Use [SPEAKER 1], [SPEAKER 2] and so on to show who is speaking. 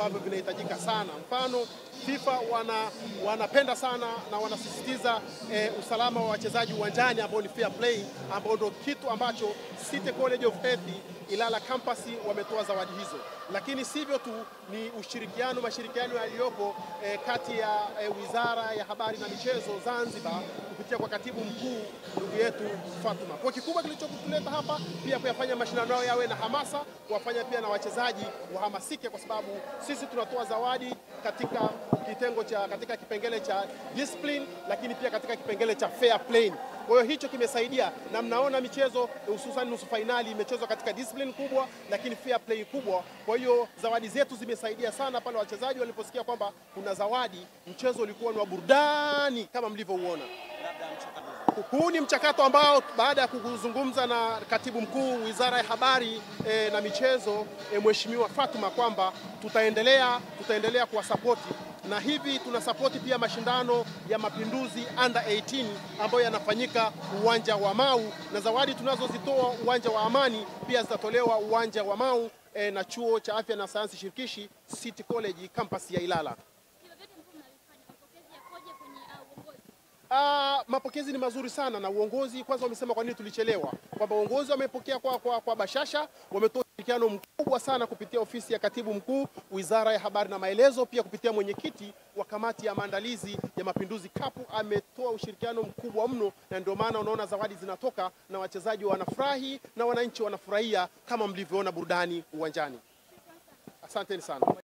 [SPEAKER 1] ambavyo vinahitajika sana. Mfano, FIFA wana wanapenda sana na wanasisitiza eh, usalama wa wachezaji uwanjani ambao ni fair play, ambao ndio kitu ambacho City College of Health Ilala campus wametoa zawadi hizo, lakini sivyo tu, ni ushirikiano mashirikiano yaliyopo eh, kati ya eh, Wizara ya Habari na Michezo Zanzibar kupitia kwa katibu mkuu ndugu yetu Fatuma. Kwa kikubwa kilichotuleta hapa pia kuyafanya mashindano yao yawe na hamasa, kuwafanya pia na wachezaji wahamasike, kwa sababu sisi tunatoa zawadi katika kitengo cha katika kipengele cha discipline, lakini pia katika kipengele cha fair play. Kwa hiyo hicho kimesaidia, na mnaona michezo hususan nusu fainali imechezwa katika discipline kubwa, lakini fair play kubwa. Kwa hiyo zawadi zetu zimesaidia sana pale wachezaji waliposikia kwamba kuna zawadi. Mchezo ulikuwa ni wa burudani kama mlivyouona. Huu ni mchakato ambao baada ya kuzungumza na katibu mkuu Wizara ya Habari e, na Michezo e, Mheshimiwa Fatuma kwamba tutaendelea tutaendelea kuwasapoti na hivi tunasapoti pia mashindano ya Mapinduzi under 18 ambayo yanafanyika uwanja wa Mau, na zawadi tunazozitoa uwanja wa Amani pia zitatolewa uwanja wa Mau e, na chuo cha afya na sayansi shirikishi City College campus ya Ilala. Ah, mapokezi ni mazuri sana na uongozi kwanza wamesema kwa nini tulichelewa, kwamba uongozi wamepokea kwa, kwa, kwa bashasha, wametoa ushirikiano mkubwa sana kupitia ofisi ya katibu mkuu Wizara ya Habari na Maelezo, pia kupitia mwenyekiti wa kamati ya maandalizi ya Mapinduzi Cup ametoa ushirikiano mkubwa mno, na ndio maana unaona zawadi zinatoka na wachezaji wanafurahi na wananchi wanafurahia kama mlivyoona burudani uwanjani. Asanteni sana.